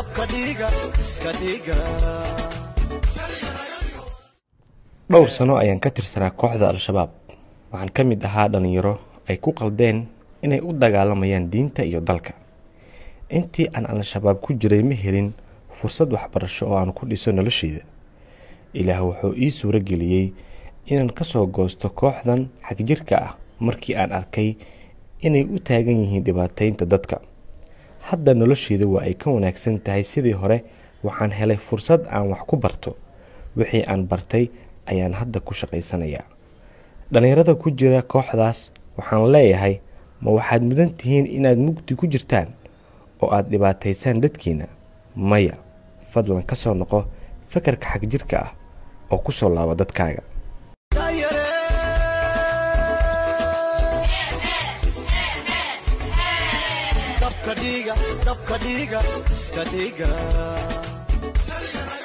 dhowr sano ayaan ka tirsanaa kooxda al-shabaab waxaan ka mid ahaa dhallinyaro ay ku qaldeen inay u dagaalamayaan diinta iyo dalka intii aan al-shabaab ku jiray ma helin fursad waxbarasho oo aan ku dhiso nolosheyda ilaah wuxuu ii suuro geliyey inaan ka soo goosto kooxdan xagjirka ah markii aan arkay inay u taagan yihiin dhibaateynta dadka hadda nolosheyda waa ay ka wanaagsan tahay sidii hore waxaan helay fursad aan wax ku barto wixii aan bartay ayaan hadda ku shaqaysanayaa dhallinyarada ku jira kooxdaas waxaan leeyahay ma waxaad mudan tihiin inaad mugdi ku jirtaan oo aad dhibaataysaan dadkiina maya fadlan ka soo noqo fakarka xagjirka ah oo ku soo laaba dadkaaga dabka dhiiga dabka dhiiga iska dhiiga